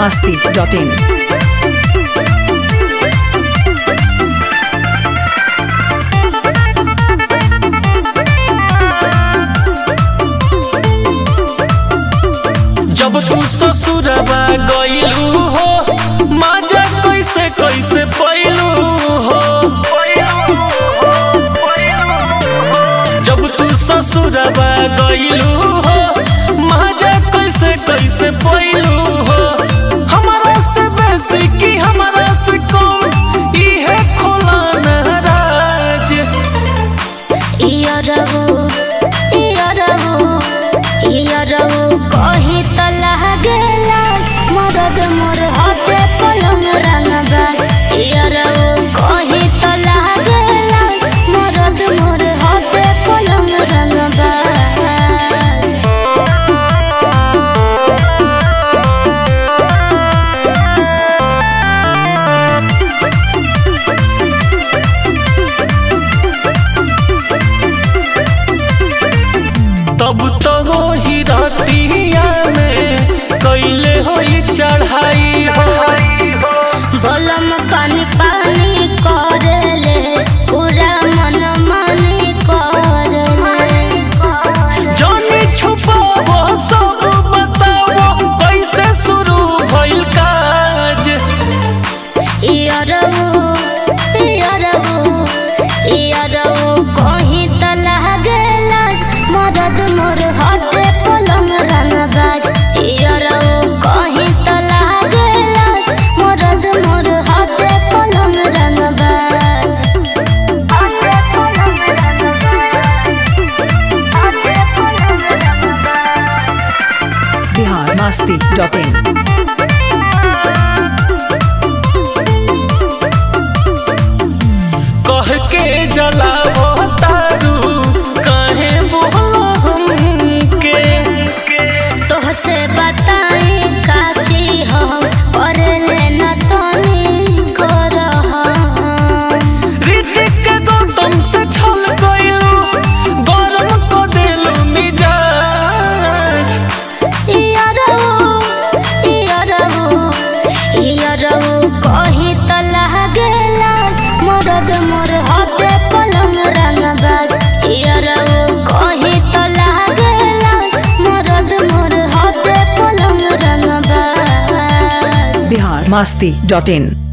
masti.in. जब तू ससुरबा गइलू हो माजा कैसे कैसे पैलू हो जब तू ससुरबा गइलू हो माजा कैसे कैसे पैलू हो हमारा से बेसी की हमारा से कम इहे खोला नाराज इयरबो इयरबो इयरबो कही त लागेला मरद मोर हटे पलंग रंगबाज इयरबो कही त लागेला मरद मोर हटे पलंग रंगबाज तब तो हो ही रातिया में कैले होई चढ़ाई हो बलम पानी पानी करेले पूरा मन मानी करेले जाने छुपावो सब बतावो कैसे शुरू भइल काज इयरबो इयरबो इयरबो कहीं त लागेला मरद मोर हटे पलंग रंगबाज इयरबो कहीं त लागेला मरद मोर हटे पलंग रंगबाज हटे पलंग हटे पलंग Bihar masti.in. कह के जलावो तारू काहे बोलो हमके तोहसे बताई काची हो पढ़ले न तनी कर ऋतिक के गौतम से छल गइलू गरम को देलू मिजाज कही त लागेला मरद मोर हटे पलंग रंगबाज इयरबो कही त लागेला मरद मोर हटे पलंग रंगबाज Bihar masti.in.